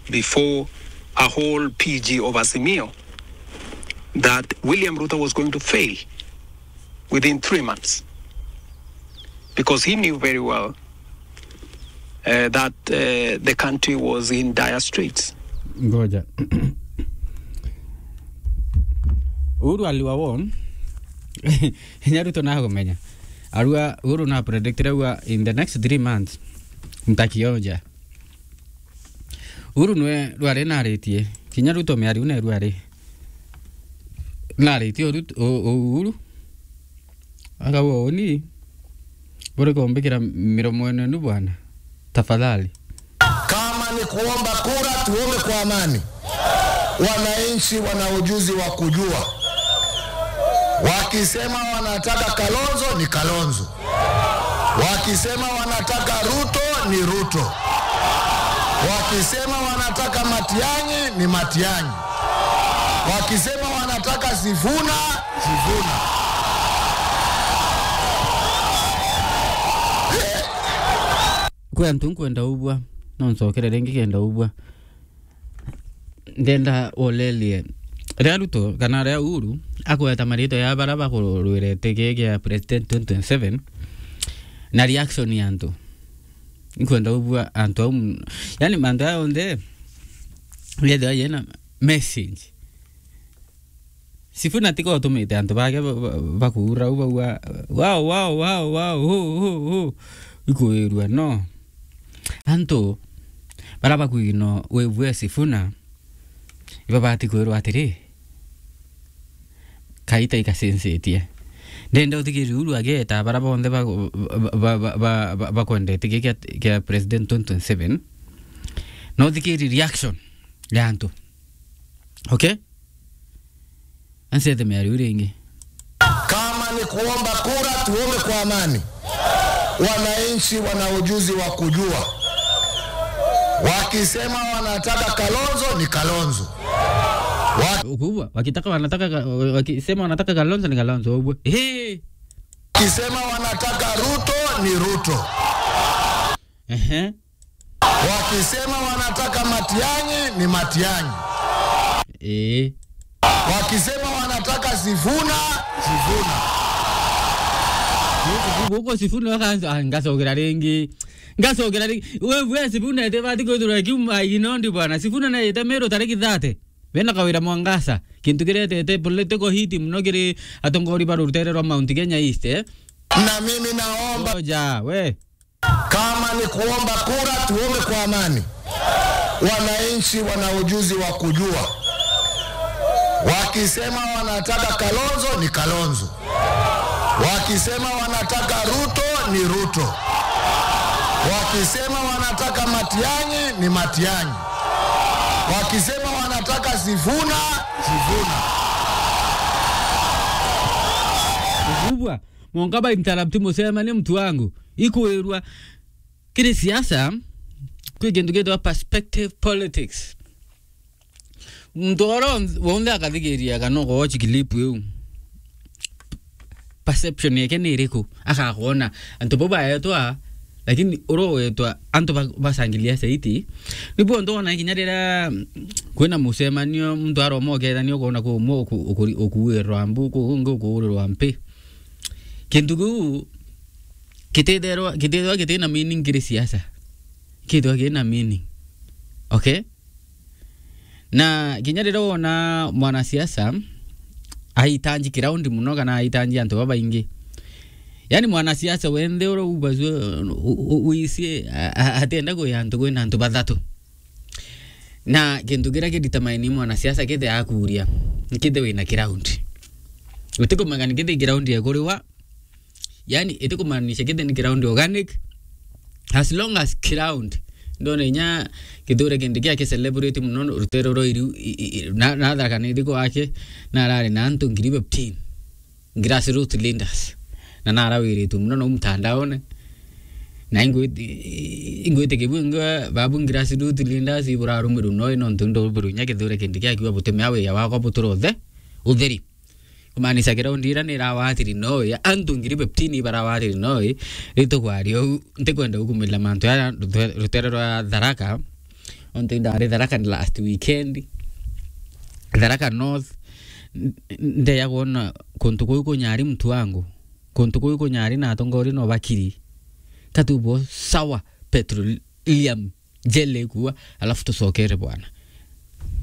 before a whole PG of Azimio that William Ruto was going to fail within three months because he knew very well uh, that uh, the country was in dire straits. ngoja uru aliwa won nyaruto na kumenya arua uru na predict aua in the next three months mtakionja uru nwe rwari naritie kinya ruto miari ne rwari naritie Ruto- o- o- uru akawa oni bore kumbikira miromo enu bwana tafadhali Kama ni kuomba kura, tuombe kwa amani. Wananchi wana ujuzi wa kujua, wakisema wanataka Kalonzo ni Kalonzo, wakisema wanataka Ruto ni Ruto, wakisema wanataka Matiang'i ni Matiang'i, wakisema wanataka Sifuna Sifuna. kwe antu nkwenda ubwa nonsokere ringi kenda ubwa ndenda olelie ria ruto kana ria uru akweta marito ya bara bakurwirete gi gia president 2027 na reaction ya antu nkwenda ubwa antu au yani mantu aya onthe yethia yena message sifuna tika utumite antu bake bakuura u baua wao wao wao wao hu hu hu ikwirua no antu bara bakwino wevue sifuna iba bati kwirwo atiri kaita ikasensetie ndenda uthikiri uru ageta bara bonthe bakwendete gä kia president 2027 no thikiri reaction ya antu okay ansethe miari ringi Kama ni kuomba kura, tuombe kwa amani. Wananchi wana ujuzi wa kujua, wakisema wanataka Kalonzo ni Kalonzo, kubwa wakitaka wanataka ka- wakisema wanataka kalonzo ni kalonzo ubwe Ehe. wakisema wanataka Ruto ni Ruto, Ehe. wakisema wanataka Matiang'i ni Matiang'i, Eh. wakisema wanataka Sifuna Sifuna. guko sifuni wakanza ah, ngasogera ringi ngasogera ringi wewe sifuna ete bati kwithura kiuma inondi bwana sifuna na ete mero tariki thate bena kawira mwangasa kintu kiretete political hit muno kiri atongori baru rutere rwa Mount Kenya East eh Na mimi naomba oja we kama ni kuomba kura, tuombe kwa amani. Wananchi wana ujuzi wa kujua, wakisema wanataka Kalonzo ni Kalonzo, wakisema wanataka Ruto ni Ruto, wakisema wanataka Matiang'i ni Matiang'i, wakisema wanataka Sifuna Sifuna. kubwa mwongaba interrupt musema ni mtu wangu ikwirwa kiri siasa kwi kintu gitwa perspective politics mtu oro wonthe akathigiria kana ugochi kilipu iu perception yake ni iriku akakwona antu bo baetwa lakini urowetwa antu ba- basangilia saiti nibuo ndona kinya rira kwina mucemanio mtu aromokethania ukona kumwo ukuwirwa mbu kungi ukuurirwa mpi kintu kiu kititherwa kitithwa kitina meaning kiri siasa kithwa kina meaning okay na kinya rira wona mwanasiasa aitanji kiraundi muno kana aitanji antu babaingi yani mwanasiasa wenthe ura ubazwe uisie atenda kwi antu kwina antu bathatu na kintu kiria kiditamaini mwanasiasa kithe akuria kithe wina kiraundi utikumagani kithe kiraundi ekuriwa yani itikumaanisha kithe ni kiraundi organic as long as kiraundi ndona inya kithure kindi giake celebrate muno rutero ro iri nathakana ithiko wake narari na antu ngiri fifteen grassroots leaders na narawiritu muno no mtandaone na ingwite kibwinga babu grassroots leaders iburarumiru no no ntundo burunya kithure kindi giake butemea wia wako buturothe utheri kumaanisha kiraundi ira nirawatiri noe antu ngiri fifteen barawatiri noe ritukwario ntikwenda gukumila mantu ya rutere rwa tharaka onto ndari tharaka ni last weekend tharaka north ndeya kuona kuntu kuyu kunyari mtu wangu kuntu kuyu kunyari na atongori no bakiri katubo sawa petroleum jele kuwa alafu tusokere bwana